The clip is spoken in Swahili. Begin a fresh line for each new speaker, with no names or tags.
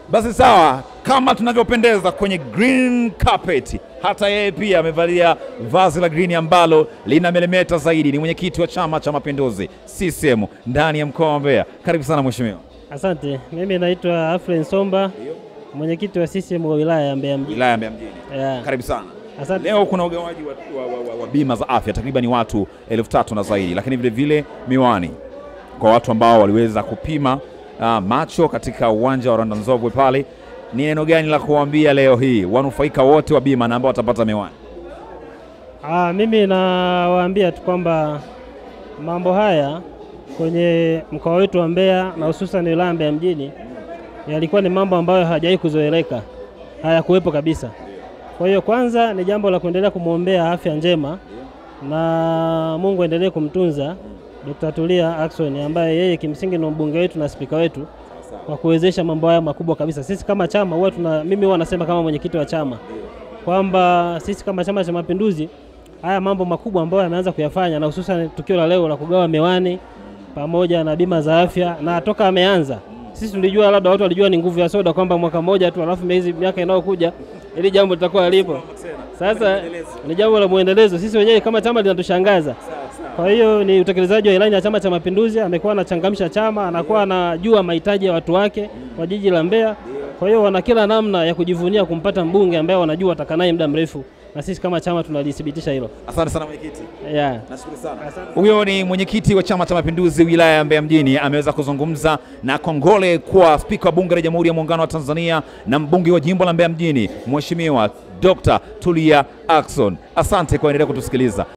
Basi sawa, kama tunavyopendeza kwenye green carpet, hata yeye pia amevalia vazi la green ambalo lina melemeta zaidi. Ni mwenyekiti wa Chama cha Mapinduzi CCM ndani ya mkoa wa Mbeya. Karibu sana mheshimiwa.
Asante. Mimi naitwa Afren Somba, mwenyekiti wa CCM wa wilaya ya Mbeya mjini.
Wilaya ya Mbeya mjini.
Yeah.
Karibu sana.
Asante.
Leo kuna ugawaji wa, wa, wa, wa, wa bima za afya takriban watu elfu tatu na zaidi, lakini vile vile miwani kwa watu ambao waliweza kupima uh, macho katika uwanja wa Rwanda Nzovwe pale. Ni neno gani la kuwaambia leo hii wanufaika wote wa bima na ambao watapata miwani?
Ah, mimi nawaambia tu kwamba mambo haya kwenye mkoa wetu wa Mbeya na hususan wilaya ya Mbeya mjini yalikuwa ni mambo ambayo hayajawahi kuzoeleka, hayakuwepo kabisa. Kwa hiyo kwanza ni jambo la kuendelea kumwombea afya njema na Mungu aendelee kumtunza Dr. Tulia Ackson ambaye yeye kimsingi ni mbunge wetu na spika wetu kwa kuwezesha mambo haya makubwa kabisa. Sisi kama chama huwa tuna, mimi huwa nasema kama mwenyekiti wa chama kwamba sisi kama Chama cha Mapinduzi haya mambo makubwa ambayo yameanza kuyafanya na hususan tukio la leo la kugawa miwani pamoja na bima za afya, na toka ameanza sisi tulijua, labda watu walijua ni nguvu ya soda kwamba mwaka mmoja tu, alafu miezi miaka inayokuja ili jambo litakuwa lipo. Sasa ni jambo la muendelezo, sisi wenyewe kama chama linatushangaza. Kwa hiyo ni utekelezaji wa ilani ya Chama cha Mapinduzi. Amekuwa anachangamsha chama, anakuwa anajua mahitaji ya watu wake wa jiji la Mbeya. Kwa hiyo wana kila namna ya kujivunia kumpata mbunge ambaye wanajua watakaa naye muda mrefu, na sisi kama chama tunalithibitisha hilo.
Asante sana mwenyekiti.
Yeah.
Nashukuru sana. Huyo ni mwenyekiti wa Chama cha Mapinduzi wilaya ya Mbeya mjini, ameweza kuzungumza na kongole kwa spika wa bunge la Jamhuri ya Muungano wa Tanzania na mbunge wa jimbo la Mbeya mjini, Mheshimiwa Dr. Tulia Ackson. Asante kwa endelea kutusikiliza.